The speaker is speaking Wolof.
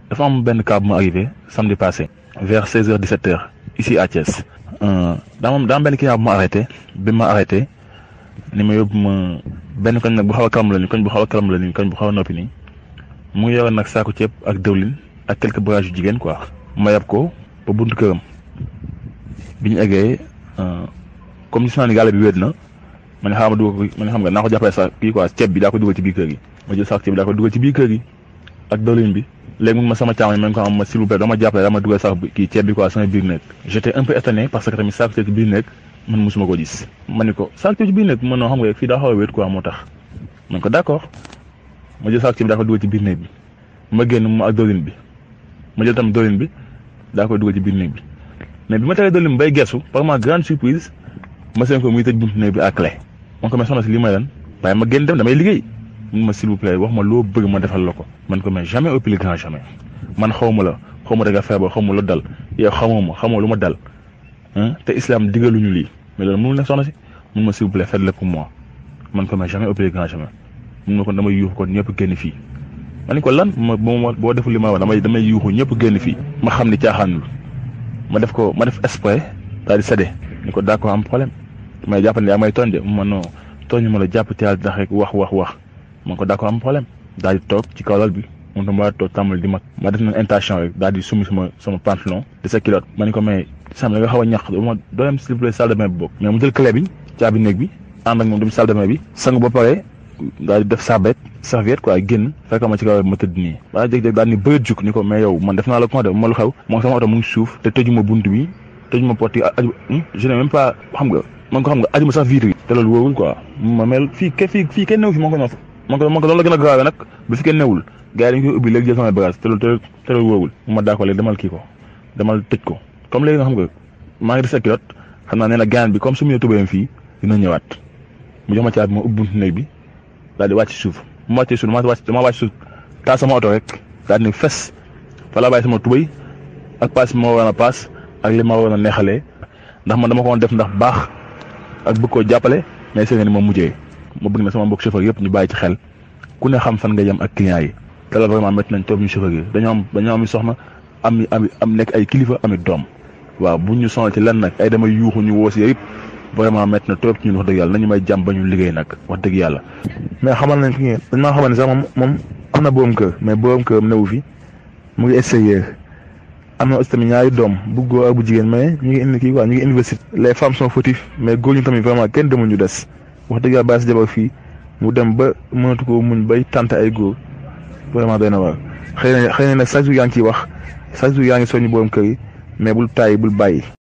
dafa am benn cas bu ma arrivé samedi passé vers seize heures dix sept heures ici à Thiès daa moom daa am benn client bu ma arrêté bi ma arrêté ni ma yóbbu ma benn koñ nag bu xaw a kalam la ni koñ bu xaw a kalam la ni koñ bu xaw a noppi nii mu ngi yoroon nag saako ceeb ak dëwlin ak quelques bagages yu jigéen quoi ma yab ko ba buntu këram bi ñu eggee comme gis naa ni gàlle bi wéet na ma ne xaaral ma dugal ko ma ne xam nga naa ko jàppale sax kii quoi ceeb bi daa ko dugal ci biir kër gi ma jël saako ceeb bi daa ko dugal ci biir kër gi ak dëwlin bi léegi mun ma sama càmmoñ ma ne ko am ma s'il vous plaît dama jàppale dama dugal sax kii ceeb bi quoi sama biir nekk j'étais un peu étonné parce que tamit saako ceeb ci biir nekk man mosuma ko gis ma ne ko saako ceeb ci biir nekk man noo xam nga fii daa xaw a wéet quoi moo tax ma ne ko d'accord ma jël saako ceeb bi daa ko dugal ci biir néeg bi ma génn mu ak dëwlin bi ma jël tamit dëwlin bi daa koy dugal ci biir néeg bi mais bi ma teree dëwlin bi bay gersu par ma grande surprise ma seen ko muy tëj buntu néeg bi à clé man ko mais soxna si lii may lan waaye ma génn dem damay liggéey mun ma s'il vous plaît wax ma loo bëgg ma defal la ko man ko mais jamais au plus grand jamais man xaw ma la xaw ma da nga feebar xaw ma lu dal yow xamoo ma xamoo lu ma dal te islam digaluñu lii mais loolu mënul ne soxna si mun ma s'il vous plaît faites-le pour moi man ko mais jamais au plus grand jamais mun ma ko damay yuuxu kon ñëpp génn fii ma ne ko lan ma boo deful li ma wax damay damay yuuxu ñëpp génn fii ma xam ni caaxaanul ma def ko ma def exprès daal di séddee ni ko d'accord am problème may jàpp ne yaa may tooñ de ma non tooñu ma la jàpp te yàlla tax rek wax wax wax ma ko d'accord am problème daal di toog ci kaw lal bi moom tam ma toog tàmbali di mag ma def na intention rek daal di summi sama sama pantalon de sa culotte ma ne ko mais sam da nga xaw a ñax ma doo dem s'il vous plaît salle de bain bi bokk mais mu jël clé bi caabi néeg bi ànd ak moom dem salle de bain bi sangu ba pare daal di def sarbet serviette quoi génn fekk ma ci kaw ma tëdd nii daa jeg-jeg daal ni bërit juk ni ko mais yow man def naa la ko de ma lu xew moom sama oto mu ngi suuf te tëjuma bunt bi tëjuma porte yi aju je n'ai même pas xam nga man ko xam nga ajuma sax vitre yi te loolu wóorul quoi ma mel fii ke fii fii kenn newu fi moo ko noonu man ko man ko loolu la gën a grave nag bi fi kenn newul gars yi dañu koy ubbi léegi jël sama bagage te loolu te loolu wóorul ma daa ko léegi demal kii ko demal tëj ko comme léegi nga xam nga maa ngi di sa culotte xam naa nee na gaan bi comme su mu ñëw tubéyam fii dina ñëwaat mu jox ma caabi ma ubbi buntu néeg bi daal di wàcc suuf bu ma wàccee suuf dama wàcc dama wàcc suuf taal sama oto rek daal di fes fa laa bàyyi sama tubéy ak paas bi ma waroon a paas ak li ma waroon a neexalee ndax man dama ko woon def ndax baax ak bëgg koo jàppale mais seen ni moom mujjee ma bëgg na sama mbokk chauffeur yëpp ñu bàyyi ci xel ku ne xam fan nga yem ak clients yi te loolu vraiment métti nañ toog ñu chauffeur yi dañoo am dañoo am soxna am am am nekk ay kilifa amit doom waaw bu ñu sonal ci lenn nag ay damay yuuxu ñu woo si yëpp vraiment métti na trop ci ñun wax dëgg yàlla nañu may jàmm ba ñu liggéey nag wax dëgg yàlla. mais xamal nañ fi ngeen dañ maa xamal ne sax moom moom am na borom kër mais borom kër newu fi mu ngi extérieur am na aussi tamit ñaari doom bu góor ak bu jigéen mais ñu ngi indi kii quoi ñu ngi université les femmes sont fautifs mais góor ñu tamit vraiment kenn demul ñu des wax dëgg yàlla bàyyi si jabar fii mu dem ba mënatu ko muñ bay tànt ay góor vraiment doy na waar xëy na xëy na nag chaque jour yaa ngi ciy wax chaque jour yaa ngi soññu borom kër yi mais bul tàyyi bul bàyyi.